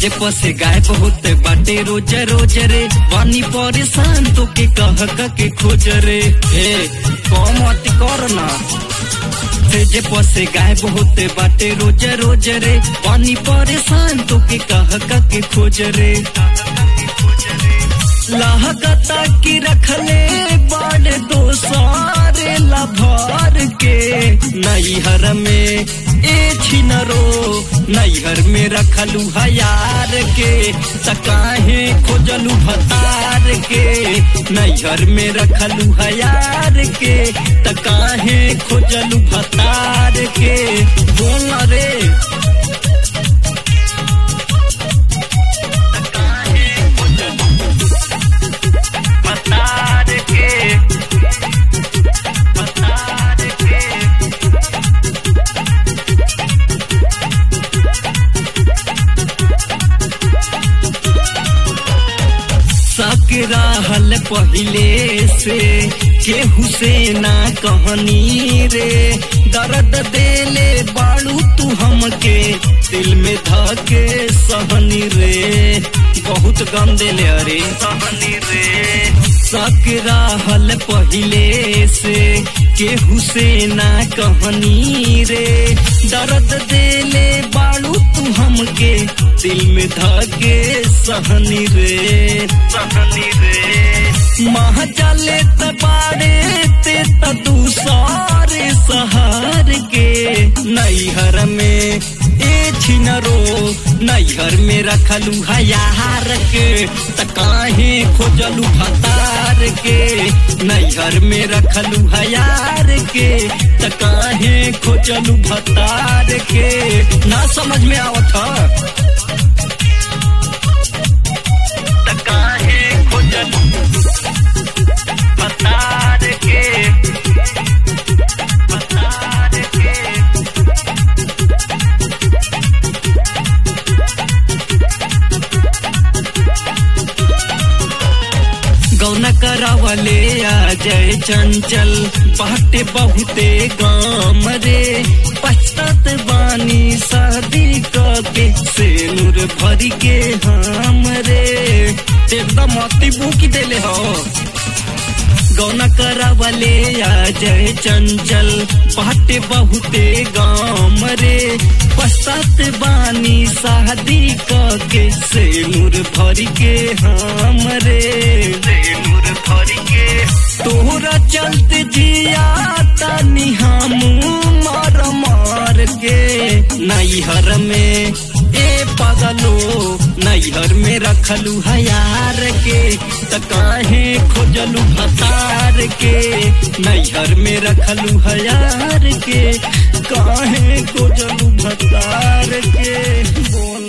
जे पसे गाय बहुत बाटे रोज रोज रे पानी परेशान तो के कह क के खोज रे ए कम अति कर ना से जे पसे गाय बहुत बाटे रोज रोज रे पानी परेशान तो के कह क के खोज रे लागता की रखले बड़ दोसारे लभर के नैहर में ए छिनरो नैहर में रखलू हयार के तकाहे खोजलू भतार के नैहर में रखलू हयार के तकाहे खोजलू भतार के बोल रे तकाहे खोजलू भतार के भतार के सकरा हल पहिले से केहू से ना कहनी रे दर्द देले बाड़ू तू हमके दिल में धके सहनी रे बहुत गम देले अरे सहनी रे सकरा हल पहिले से केहू से ना कहनी रे दर्द देले बाड़ू तू हमके दिल में धके सहनी रे सहनी रे मह चले तबारे ते तूसारे सहार के नैहर में ए छिनरो नैहर में रखलू हयार के त काहे खोजलू भतार के नैहर में रखलू हयार के त काहे खोजलू भतार के ना समझ में आवत ह त काहे खोजलू भतार के भतार के गौना करावले आ जय चंचल बाटे बहुते गाम रे पछतात बानी शादी के से नूर भरी के हम रे एकदम अति बुकी देले हो गौना करावले आ जय चंचल बाटे बहुते गाम रे पश्चात बानी शादी के से नूर भरी के हम रे से नूर भरी के तोहरा चलते जिया तनी हम मार मार के नैहर में ए पगलो नैहर में रखलू हयार के त काहे खोजलू भतार के नैहर में रखलू हयार के काहे खोजलू भतार के बोल